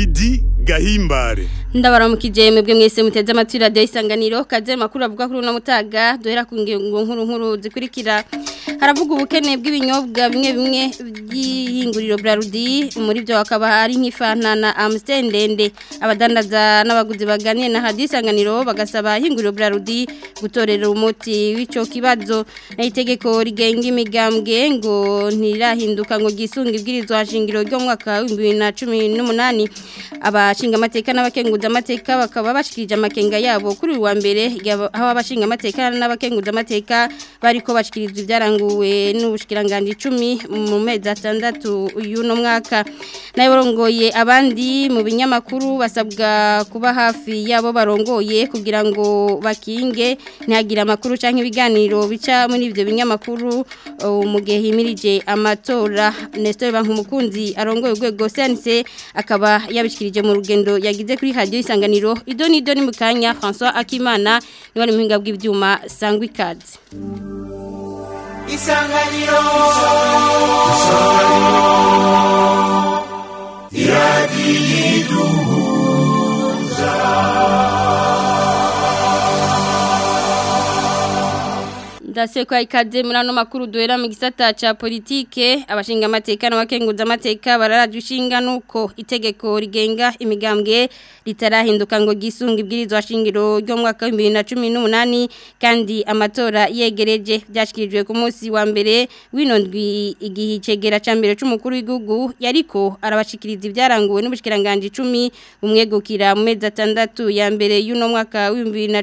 Lidi Gahimbare ndabaramukije mwebwe mwese muteze amatwi radio isanganiro kaze makuru avuga kuri uno mutaga duhera ku ngingo nkuru nkuru zikurikira haravuga ubukene bw'ibinyobwa bimwe bimwe by'ihinguriro Brarudi muri byo hakaba hari nk'ifanta na Amstel ndende abadandaza n'abaguzi baganiye na radio isanganiro bagasaba ihinguriro Brarudi gutorera umuti w'ico kibazo na itegeko rigenga imigambwe ngo ntirahinduka ngo gisunga ibwirizwa shingiro ryo mu mwaka wa 2018 abashinga amateka n'abakenguza amateka bakaba bashikirije amakenga yabo kuri uwa mbere aho abashinga amateka n'abakenguza amateka bariko bashikirizwa ibyaranguwe n'ubushikiranganje 10 mu mezi atandatu y'uno mwaka nayo barongoye abandi mu binyamakuru basabwa kuba hafi yabo barongoye kugira ngo bakinge ntihagire amakuru canke ibiganiro bica muri ivyo binyamakuru mu gihe himirije amatora Nestor Bankumukunzi arongoye urwego CNC akaba yabishikirije mu rugendo yagize kuri radio isanganiro idoni idoni mukanya François Akimana ni wari muhinga bw'ivyuma sangwa ikaze Isanganiro Ndase kwa ikaze muri ano makuru duhera mu gisata ca politike abashinga amateka n'abakenguza amateka bararaje ushinga nuko itegeko rigenga imigambwe ritarahinduka ngo gisunga ibwirizwa shingiro ryo mu mwaka wa 2018 kandi amatora yegereje byashikirijwe ku munsi wa mbere winondwi igihe cegera ca mbere c'umukuru w'igihugu yariko arabashikiriza ibyaranguwe n'ubushikiranganje 10 umwegukira mu mezi atandatu ya mbere y'uno mwaka wa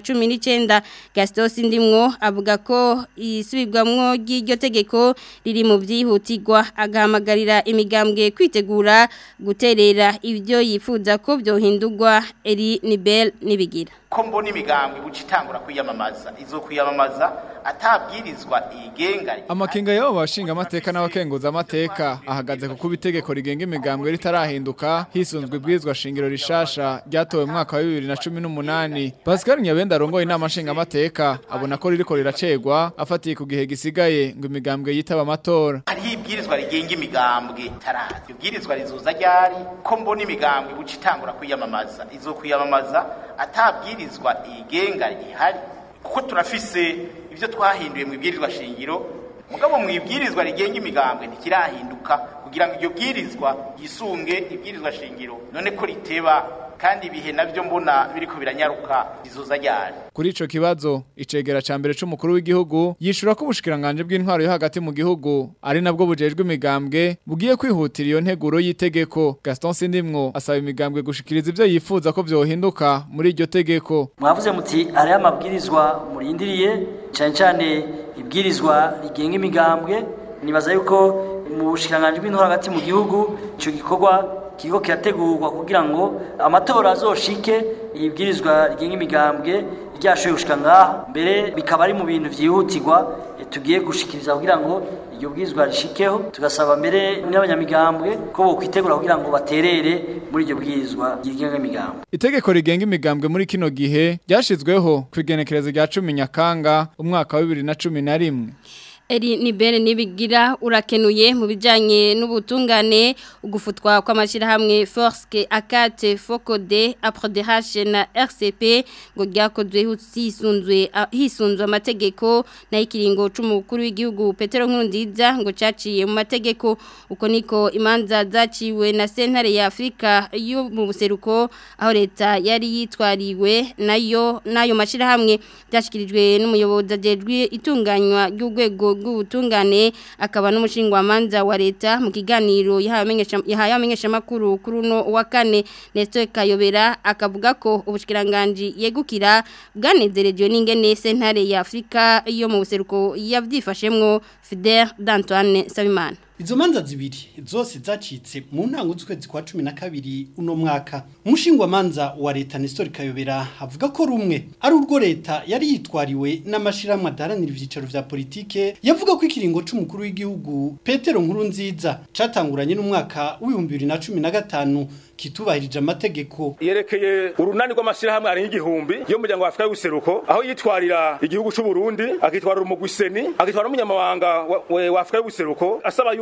2019 Gaston Sindimwo avuga ko isubirwamwo ry'iryo tegeko riri mu byihutirwa agahamagarira imigambwe kwitegura guterera ibyo yifuza ko byohindurwa eri nibel nibigira ko mbona imigambwe guca itangura kwiyamamaza izo kwiyamamaza atabwirizwa igenga amakenga y'abo bashinga amateka n'abakenguza amateka ahagaze ku kuba itegeko rigenga imigambwe ritarahinduka hisunzwe ibwirizwa shingiro rishasha ryatowe mu mwaka wa bibiri na cumi n'umunani pascal nyabenda arongoye inama nshinga amateka abona ko ririko riracegwa afatiye ku gihe gisigaye ngo imigambwe yitaba amatora hariho ibwirizwa rigenga imigambwe tarazi ibwirizwa rizuza ryari ko mbona imigambwe guca itangura kwiyamamaza izo kwiyamamaza atabwirizwa igenga ihari kuko turafise ibyo twahinduye mu ibwirizwa shingiro mugabo mu ibwirizwa rigenga imigambwe ntikirahinduka kugira ngo iryo bwirizwa yisunge ibwirizwa shingiro none ko riteba kandi ibihe navyo mbona biriko biranyaruka izuza ryari kuri ico kibazo icegera ca mbere c'umukuru w'igihugu yishura ko ubushikiranganje bw'intwaro yo hagati mu gihugu ari nabwo bujejwe imigambwe bugiye kwihutira iyo nteguro y'itegeko Gaston Sindimwo asaba imigambwe gushikiriza ivyo yifuza ko vyohinduka muri iryo tegeko mwavuze muti ari amabwirizwa murindiriye cyane cyane ibwirizwa rigenga imigambwe nibaza yuko mu bushikiranganje bw'intwaro hagati mu gihugu ico gikorwa kiriko kirategurwa kugira ngo amatora azoshike ibwirizwa rigenga imigambwe ryashoye gushika ngaha mbere bikaba ari mu bintu vyihutirwa tugiye gushikiriza kugira ngo iryo bwirizwa rishikeho tugasaba mbere n'abanyamigambwe ko bokwitegura kugira ngo baterere muri iryo bwirizwa rigenga imigambwe itegeko rigenga imigambwe muri kino gihe ryashizweho ku igenekerezo rya cumi nyakanga umwaka wa bibiri na cumi na rimwe Eri nibere nibigira urakenuye mu bijanye n'ubutungane ugufutwa kw'amashirahamwe Force Akate Focode APRODH na RCP ngo ryakozwe hisunzwe hisunzwe amategeko na ikiringo c'umukuru w'igihugu Petero Nkurunziza ngo caciye mu mategeko uko niko imanza zaciwe na sentare ya Afrika yo mu buseruko aho leta yari yitwariwe nayo nayo mashirahamwe byashikirijwe n'umuyobozi ajejwe itunganywa ry'urwego rw'ubutungane akaba n'umushingwamanza wa leta mu kiganiro yahaye amenyesha makuru kuri uno wa kane Nestor Kayobera akavuga ko ubushikiranganje yegukira bwanezereje n'ingene sentare ya Afrika yo mu buseruko yavyifashemwo Fidel d'Antoine Sabimana Izo manza zibiri zose zacitse mu ntango z'ukwezi kwa 12 uno mwaka. Umushingwa manza wa leta Nestor Kayobera avuga ko rumwe ari urwo leta yari yitwariwe n'amashiramwe adaranira ivyicaro vya politike yavuga ko ikiringo c'umukuru w'igihugu Petero Nkurunziza catanguranye n'umwaka w'ibihumbi bibiri na cumi na gatanu kitubahirije amategeko yerekeye urunani rw'amashyirahamwe ari nk'igihumbi yo mu muryango wa Afurika y'ubuseruko aho yitwarira igihugu c'u Burundi akitwarira umugwiseni akitwara n'umunyamabanga wa, wa Afurika y'ubuseruko asaba yuko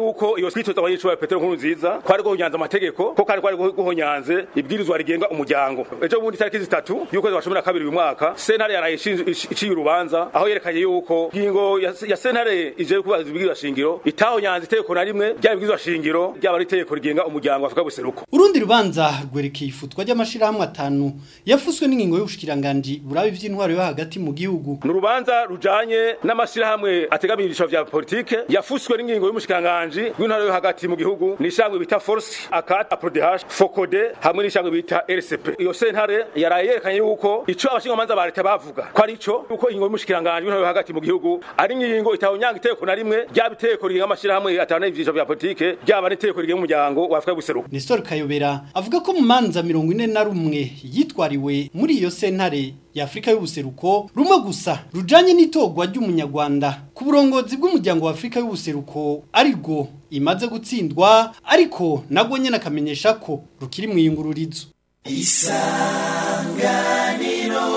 yuko iyo twitoza abanyeshuri Petero nkuru nziza kwari guhonyanza amategeko ko kari kwari guhonyanze ibwirizwa rigenga umuryango ejo bundi tariki zitatu y'ukwezi kwa cumi na kabiri uyu mwaka sentare yaraye iciye urubanza aho yerekanye yuko ingingo ya sentare ije kubaza ibwirizwa shingiro itahonyanze itegeko na rimwe ryaba ibwirizwa shingiro ryaba ari itegeko rigenga umuryango wa Afrika buseruko urundi rubanza rwerekeye ifutwa ry'amashirahamwe atanu yafuswe n'ingingo y'ubushikiranganje burabe ivy'intwaro yo hagati mu gihugu ni urubanza rujanye n'amashirahamwe ategamiye ibiciro vya politike yafuswe n'ingingo y'umushikiranganje w'intwaro yo hagati mu gihugu ni ishangwe bita Force Akat Aprodh Fokode hamwe n'ishangwe bita RCP iyo sentare yaraye yerekanye yuko ico abashingamanza ba leta bavuga ko ari ico yuko ingingo y'umushikiranganje w'intwaro yo hagati mu gihugu ari ingingo itawunyanga iteko na rimwe ryaba iteko rigenga amashirahamwe atanu y'ibiciro vya politike ryaba n'iteko rigenga umuryango wa Afrika buseruko Nestor Kayobera avuga ko mu manza 41 yitwariwe muri iyo sentare ya Afrika y'ubuseruko rumwe gusa rujanye n'itogwa ry'umunyarwanda ku burongozi bw'umuryango wa Afrika y'ubuseruko arigo imaze gutsindwa ariko nagwo nyene akamenyesha ko rukiri mu yingururizo isanganiro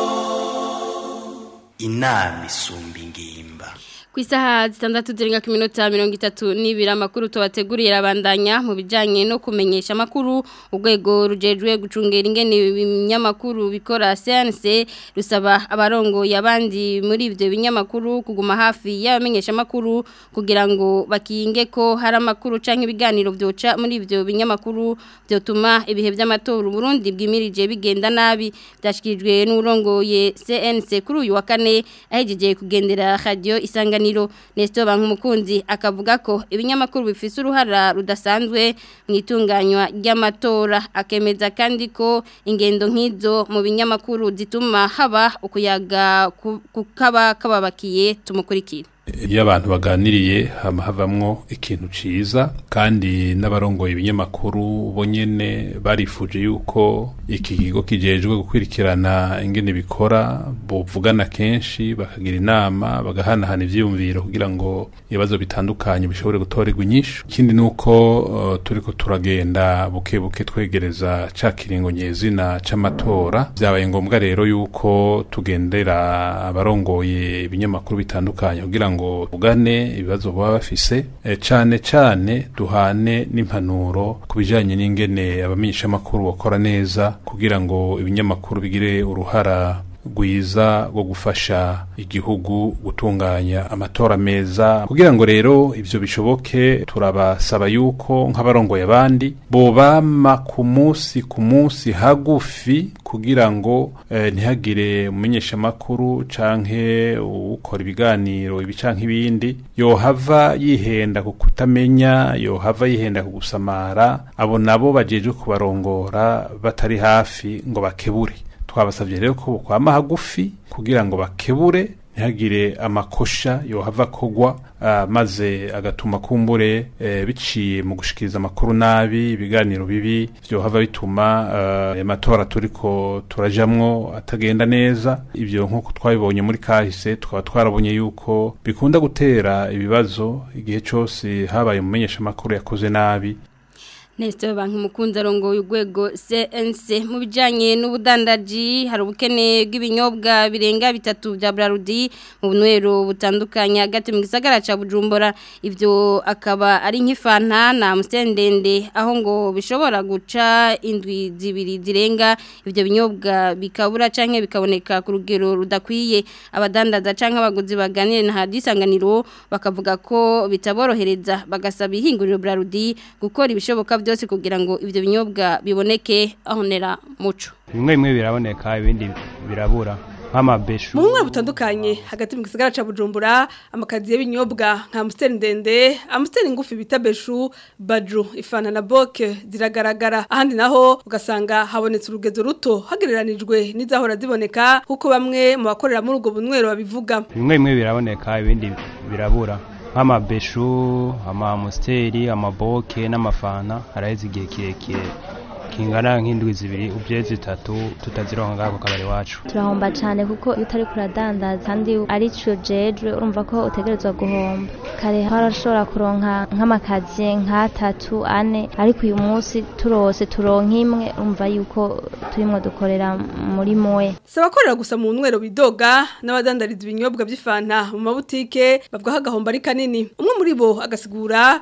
inama isumba ingimba ku isaha zitandatu zirenga ku minota mirongo itatu n'ibiri amakuru tubateguriye arabandanya mu bijyanye no kumenyesha amakuru urwego rujejwe gucungera ingene ibinyamakuru bikora CNC rusaba abarongoye abandi muri ibyo binyamakuru kuguma hafi y'abamenyesha amakuru kugira ngo bakinge ko hari amakuru cyangwa ibiganiro byoca muri ibyo binyamakuru byotuma ibihe by'amatora Burundi bwimirije bigenda nabi byashyikirijwe n'urongoye CNC kuri uyu wa kane ahejeje kugendera radio isanga isanganiro Nestor Bankumukunzi akavuga ko ibinyamakuru bifise uruhara rudasanzwe mu itunganywa ry'amatora akemeza kandi ko ingendo nk'izo mu binyamakuru zituma haba ukuyaga kukaba kababakiye tumukurikira iyo abantu baganiriye hama havamwo ikintu ciza kandi n'abarongoye ibinyamakuru bo nyene barifuje yuko iki kigo kijejwe gukwirikirana ingene bikora bovugana kenshi bakagira inama bagahanahana ivyiyumviro kugira ngo ibibazo bitandukanye bishobore gutorerwa inyishu ikindi nuko uh, turiko turagenda buke buke twegereza ca kiringo nyezina c'amatora vyabaye ngombwa rero yuko tugendera abarongoye ibinyamakuru bitandukanye kugira ngo tugane ibibazo baba bafise e, cane cane duhane n'impanuro ku bijanye n'ingene abamenyeshamakuru bakora neza kugira ngo ibinyamakuru bigire uruhara rwiza rwo gufasha igihugu gutunganya amatora meza kugira ngo rero ivyo bishoboke turabasaba yuko nk'abarongoye abandi bobama ku munsi ku munsi hagufi kugira ngo eh, ntihagire umumenyeshamakuru canke ukora ibiganiro ibi canke ibindi yohava yihenda ku kutamenya yohava yihenda ku gusamara abo nabo bajejwe kubarongora batari hafi ngo bakebure twabasabye rero ko kwama hagufi kugira ngo bakebure ntihagire amakosha yohava kogwa uh, maze agatuma kumbure uh, biciye mu gushikiriza amakuru nabi ibiganiro bibi vyohava bituma amatora uh, turiko turajamwo atagenda neza ivyo nk'uko twabibonye muri kahise tukaba twarabonye yuko bikunda gutera ibibazo igihe cose habaye umumenyesha amakuru yakoze nabi Nestor banki mukunzi arongoye urwego CNC mu bijanye n'ubudandaji hari ubukene bw'ibinyobwa birenga bitatu bya Brarudi mu bunwero butandukanye hagati mu gisagara ca Bujumbura ivyo akaba ari nk'ifanta na musendende aho ngo bishobora guca indwi zibiri zirenga ivyo binyobwa bikabura canke bikaboneka ku rugero rudakwiye abadandaza canke abaguzi baganire na hadisanganiro bakavuga ko bitaborohereza bagasaba ihinguriro Brarudi gukora ibishoboka byose kugira ngo ibyo binyobwa biboneke ahonera muco bimwe bimwe biraboneka ibindi birabura nk'amabeshu mu bumwe butandukanye hagati mu gisagara ca Bujumbura amakazi y'ibinyobwa nka Amstel ndende Amstel ngufi bita beshu baju ifana na boke ziragaragara ahandi naho ugasanga habonetse urugezo ruto hagereranijwe n'izahora ziboneka kuko bamwe mu bakorera muri ubwo bunwero babivuga bimwe bimwe biraboneka ibindi birabura nk'amabeshu amamusteri amaboke n'amafana haraheze igihe kirekire kingana nk'indwi zibiri ubye zitatu tutazironka ngaho ku kabari wacu turahomba cyane kuko iyo utari kuradandaza kandi ari cyo jejwe urumva ko utegerezwa guhomba kare harashobora kuronka nk'amakaziye nk'atatu ane ariko uyu munsi turose turonka imwe urumva yuko turimo dukorera muri moye si abakorera gusa mu nwero bidoga n'abadandariza ibinyobwa by'ifanta mu mabutike bavuga ko agahombo ari kanini umwe muri bo agasigura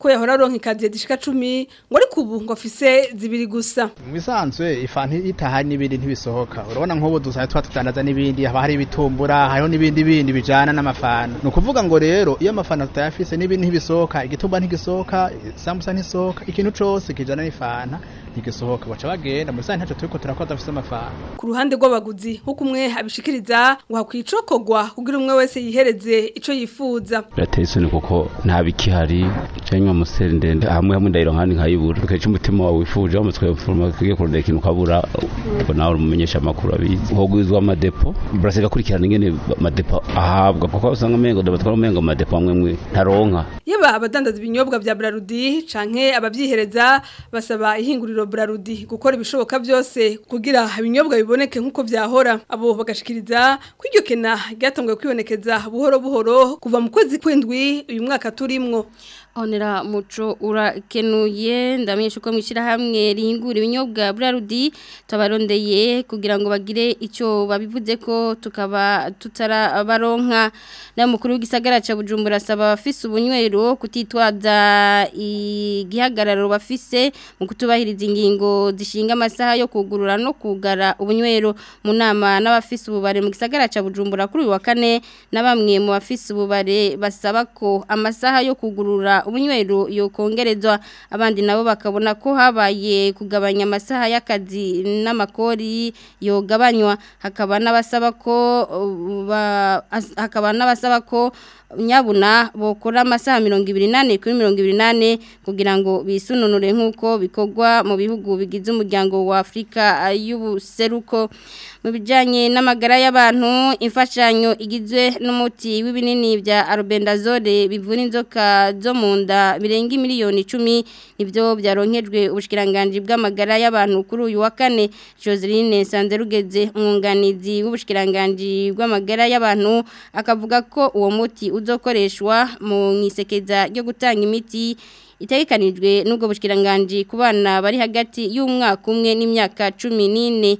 ko yahora aronka ikaziye zishika 10 ngo ariko ubu ngo afise zibiri gusa mu bisanzwe ifanti itaha n'ibindi ntibisohoka urabona nk'ubu dusaye twa tudandaza n'ibindi haba hari ibitumbura hariho n'ibindi bindi bijana n'amafana ni ukuvuga ngo rero iyo amafana tutayafise n'ibindi ntibisohoka igitumba ntigisohoka isambusa ntisohoka ikintu cose kijana n'ifana ntigisohoka baca bagenda muri sante ntaco turiko turakoza afise amafana ku ruhande rw'abaguzi nk'uko umwe abishikiriza ngo hakwicokogwa kugira umwe wese yihereze ico yifuza birateye isoni kuko nta bikihari canke amuseri ndende hamwe hamwe ndayiro nkandi nkayibura ukeca umutima wawe wifuje wamutwe mfuruma kigiye kurondera ikintu ukabura ubwo nawe umumenyesha amakuru abizi hogwizwa amadepo burasiga kurikirana ingene amadepo ahabwa kuko usanga umengo dabatwara umengo amadepo amwe mwe ntaronka yaba abadandaza ibinyobwa vya Brarudi canke abavyihereza basaba ihinguriro Brarudi gukora ibishoboka byose kugira ibinyobwa biboneke nkuko vyahora abo bagashikiriza ko iryo kena ryatanguye kwibonekeza buhoro buhoro kuva mu kwezi kwindwi uyu mwaka turimwo Onera muco urakenuye ndamenyesha ko mwishira hamwe rihingura ibinyobwa Brarudi tabarondeye kugira ngo bagire ico babivuze ko tukaba tutarabaronka na mukuru w'igisagara ca Bujumbura saba bafise ubunywero kutitwaza igihagararo bafise mu kutubahiriza ingingo zishinga amasaha yo kugurura no kugara ubunywero mu nama n'abafise ububare mu gisagara ca Bujumbura kuri uyu wa kane na bamwe mu bafise ububare basaba ko amasaha yo kugurura ubunywero yokongerezwa abandi nabo bakabona ko habaye kugabanya amasaha y'akazi n'amakori yogabanywa hakaba n'abasaba ko uh, ba- as- hakaba n'abasaba ko nyabuna bokora amasaha mirongo ibiri nane kuri mirongo ibiri nane kugira ngo bisununure nk'uko bikorwa mu bihugu bigize umuryango wa Afurika y'ubuseruko mu bijyanye n'amagara y'abantu imfashanyo igizwe n'umuti w'ibinini bya arubendazole bivura inzoka zo mu nda birenga miliyoni icumi nibyo byaronkejwe ubushyikiranganji bw'amagara y'abantu kuri uyu wa kane Joseline Sanzerugeze umwunganizi w'ubushyikiranganji bw'amagara y'abantu akavuga ko uwo muti uzokoreshwa mu isekeza ryo gutanga imiti itegekanijwe n'ubwo bushyikiranganji ku bana bari hagati y'umwaka umwe n'imyaka cumi n'ine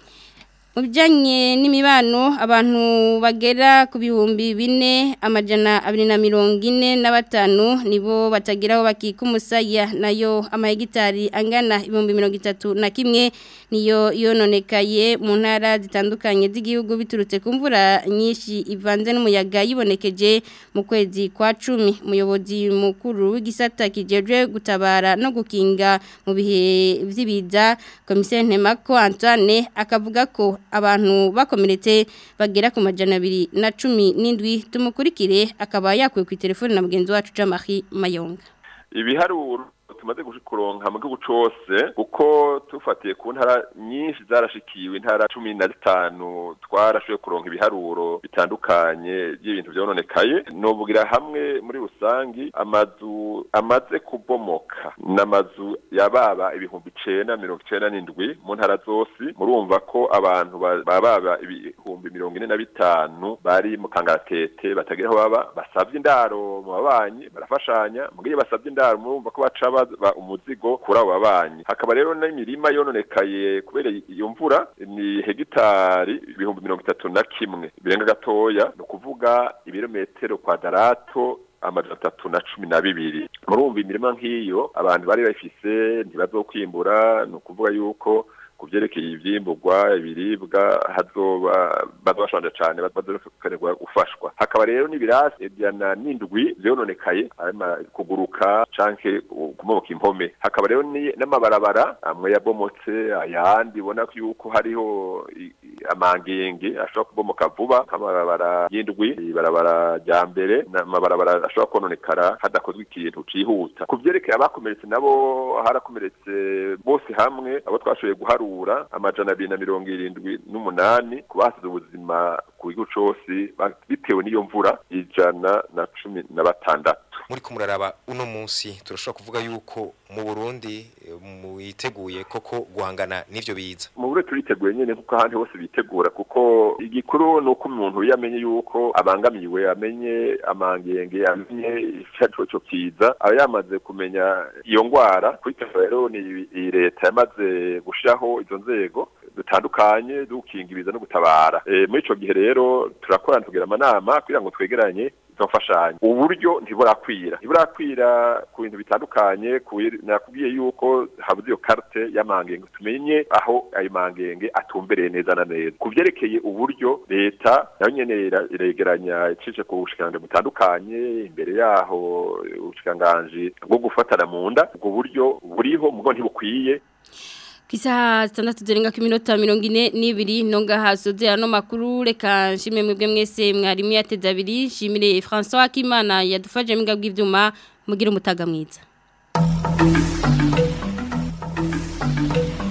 mu bijyanye n'imibano abantu bagera ku bihumbi bine amajana abiri na mirongo ine na batanu nibo batageraho bakika umusaya nayo amahegitari angana ibihumbi mirongo itatu na kimwe niyo yononekaye mu ntara zitandukanye z'igihugu biturutse ku mvura nyinshi ivanze n'umuyaga yibonekeje mu kwezi kwa cumi umuyobozi mukuru w'igisata kijejwe gutabara no gukinga mu bihe by'ibiza komiseri ntemako antoine akavuga ko abantu bakomeretse bagera ku majana abiri na cumi n'indwi tumukurikire akaba yakuwe ku telefone na mugenzi wacu Jean-Marie Mayonga ibiharuro tumaze kuronka mu gihugu cose kuko tufatiye ku ntara nyinshi zarashikiwe intara cumi na zitanu twarashoboye kuronka ibiharuro bitandukanye by'ibintu vyononekaye novugira hamwe muri rusangi amazu amaze kubomoka n'amazu yababa ibihumbi icenda mirongo icenda n'indwi mu ntara zose murumva ko abantu ba- bababa ibihumbi mirongo ine na bitanu bari mu kangaratete batagira aho baba basavye indaro mu babanyi barafashanya mugiye basavye indaro murumva ko baca ba umuzigo kuri abo babanyi hakaba rero n'imirima yononekaye kubera iyo mvura ni hegitari ibihumbi mirongo itatu na kimwe birenga gatoya ni ukuvuga ibirometero kwadarato amajana atatu na cumi na bibiri murumva imirima nk'iyo abantu bari bayifise ntibazokwimbura ni ukuvuga yuko ku byerekeye ivyimburwa ibiribwa hazoba bazobashonje cane bazokenerwa gufashwa hakaba rero n'ibirasi ijana n'indwi vyononekaye harimo kuguruka canke kumoboka impome hakaba rero ni- n'amabarabara amwe yabomotse ayandi ubona ko yuko hariho i- i- amangenge ashobora kubomoka vuba nk'amabarabara y'indwi ibarabara rya mbere n'amabarabara ashobora kononekara hadakozwe ikintu cihuta ku vyerekeye abakomeretse nabo harakomeretse bose hamwe abo twashoboye guharura amajana abiri na mirongo irindwi n'umunani ku basize ubuzima ku gihugu cose ba- bitewe n'iyo mvura ijana na cumi na batandatu muri kumuraraba uno munsi turashobora kuvuga yuko mu Burundi eh, mwiteguye koko guhangana n'ivyo biza mu bure turiteguye nyene kuko ahandi hose bitegura kuko igikuru ni uko umuntu iyo amenye yuko abangamiwe amenye amangenge amenye icarico co kiza aba yamaze kumenya iyo ngwara kwiteza rero ni iyi leta yamaze gushiraho izo nzego dutandukanye dukinga ibiza no gutabara e, muri ico gihe rero turakorana tugira amanama kugira ngo twegeranye izo mfashanyo uburyo ntiburakwira ntiburakwira ku bintu bitandukanye nakubwiye yuko habuze iyo karte y'amangenge tumenye aho ayo mangenge atumbereye neza na neza ku vyerekeye uburyo leta nayo nyene iregeranya icije ku bushikiranganji butandukanye imbere yaho ubushikiranganji bwo gufatana mu nda ubwo buryo buriho mugo ntibukwiye Kisa standatu zirenga ku minota mirongo ine n'ibiri nonga hasoze ano makuru reka nshime mwebwe mwese mwarimu yateze abiri nshimire François Akimana yadufashe mbwa bw'ivyuma mugira umutaga mwiza